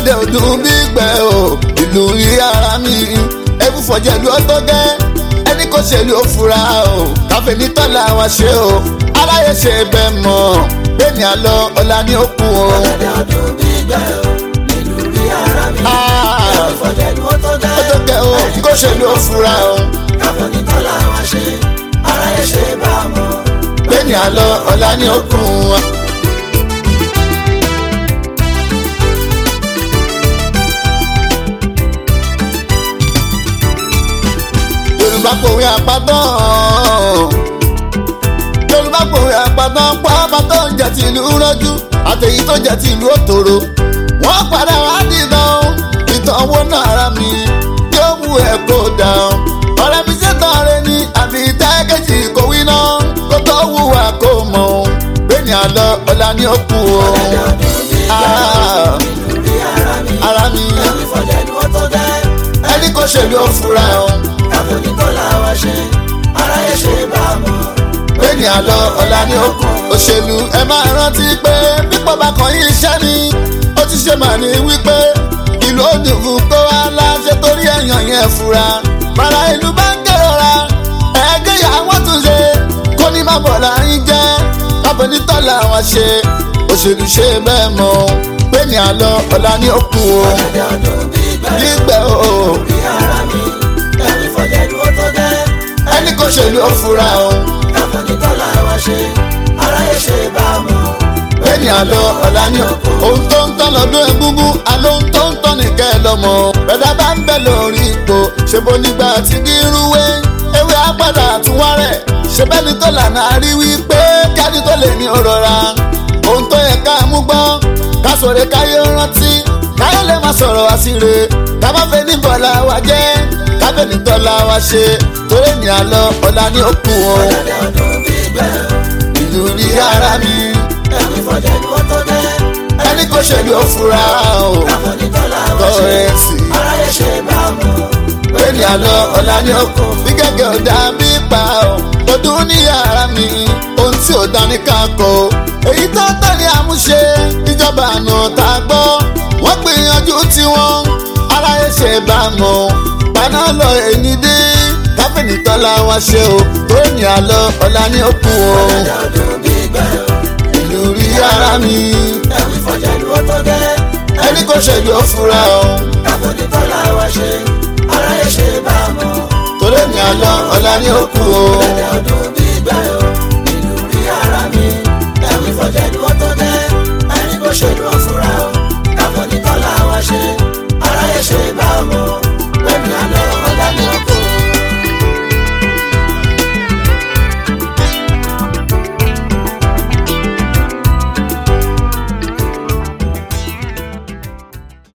ọ̀dẹ̀ ọdún bí gbẹ o ìlú rí ara mi ẹkú fọ̀jẹ̀lú ọtọ́ gẹ́ ẹni kò ṣèlú ó fura o káfí ní tọ́lá wọn ṣe o aláyé ṣe bẹ́ẹ̀ mọ̀ bẹ́ẹ̀ni àlọ́ ọ̀la ní òkun o. ọ̀dẹ̀ ọdún bí gbẹ o ìlú rí ara mi. Ah, ìfọ̀jẹ̀lú ó tó ó tó gẹ́. gẹ́ o kó ṣèlú ó fura o káfọ́ ní tọ́lá wa ṣe ara ẹ̀ ṣe bá a mọ̀. bẹ́ẹ̀ni àlọ́ ọ̀la ní òkun o. yorùbá kòwé àpàtàn yorùbá kòwé àpàtàn pàápàá tó ń jẹ tìlú rọjú àtẹ̀yí tó jẹ tìlú òtòrò wọ́n padà wá dìtàn ìtàn owó náà ara mi yóò mú ẹ̀ kó dà ọ́ ọ̀rẹ́ mi ṣètàn rẹ ní àbí tẹ́kẹ̀jì kò wí náà kó tó wùwà kó mọ̀ ọ́ bẹ́ẹ̀ni àlọ́ ọ̀la ní òkú o ọ̀dẹ̀ ọdún bí gbẹ o Ah, ìlú rí ara mi. ara mi ìfọ̀jẹ̀lú ó tó gẹ́. ẹni kò ṣèlú ó fura ọ́. káfọ́ ní tọ́lá wa ṣe ara ẹ̀ ṣe bá a mọ̀. bẹ́ẹ̀ni àlọ́ ọ̀la ní òkun òṣèlú ẹ máa rántí pé pípọ̀ bá kan yín iṣẹ́ ni ó ti ṣe mà ní wípé ìlú òdùnkù kó wá láṣẹ torí ẹ̀yàn yẹn fura bàrà ìlú bá ń kérora ẹ̀ẹ́dẹ́ yà wọ́n tún ṣe kó ní má bọ̀ láyín jẹ́ kábọ̀ ní tọ́lá wọn ṣe òṣèlú ṣe bẹ́ẹ̀ mọ́ bẹ́ẹ̀ni àlọ́ ọ̀la ní òkun o ọ̀dẹ̀ ọdún bí gbẹ o gbígbẹ́ o rí ara mi. ìfọ̀jẹ̀lú ó tó gẹ́. ẹni kò ṣèlú ó fura o. káfọ́ ní tọ́lá wa ṣe ara ẹ̀ ṣe bá a mọ̀. bẹ́ẹ̀ni àlọ́ ọ̀la ní ohun tó ń tán lọ́dún egúngún àlọ́ ohun tó ń tán nìkẹ́ lọ́mọ. bẹ́ẹ̀dá bá ń bẹ̀ lórí ipò ṣèbó nígbà tí kì í rúwé ewé apádà àtúnwá rẹ̀ ṣe bẹ́ẹ̀ni tó lànà rí wípé kíáni tó lè ní òrora. ohun tó yẹ ká mú gbọ́ ká sọ̀rọ̀ káyé rántí káyé lè má sọ̀rọ̀ àṣìrè ká má fẹ́ ní bọ̀lá wa jẹ́ ká fẹ́ ní tọ́lá wa ṣe torí ní àlọ́ ọ̀la ní òkun o ọ̀dẹ̀ ọdún bí gbẹ o ìlú ní ara mi ìfọ̀jẹ̀lú ó tó gẹ́. ẹni kò ṣèlú ó fura o káfọ́ ní tọ́lá wa ṣe kọ́rẹ́ǹsì ara ẹ̀ ṣe bá a mọ̀. bẹ́ẹ̀ni àlọ́ ọ̀la ní ọkọ̀ bí gẹ́gẹ́ ọ̀dà bí pa ọ́ ọdún ní ara mi ohun tí ò dání ká kọ́ èyí tó tọ́ ni àmúṣe ìjọba àná tá a gbọ́ wọ́n gbìyànjú tiwọn ara ẹ̀ ṣe bá mọ̀ paná lọ èyí dé káfíìnì tọ́lá wa ṣe o bẹ́ẹ̀ni àlọ́ ọ̀la ní ọkùn o ọ̀dẹ̀ ọdún bí gbẹ o ìlú rí ara mi ìfọ̀jẹ̀lú ó tó gẹ́. ẹni kò ṣèlú ó fura o. káfọ́ ní tọ́lá wa ṣe ara ẹ̀ ṣe bá a mọ̀. torí mi àlọ́ ọ̀la ní òkú o. ọ̀dẹ̀ ọdún bí gbẹ o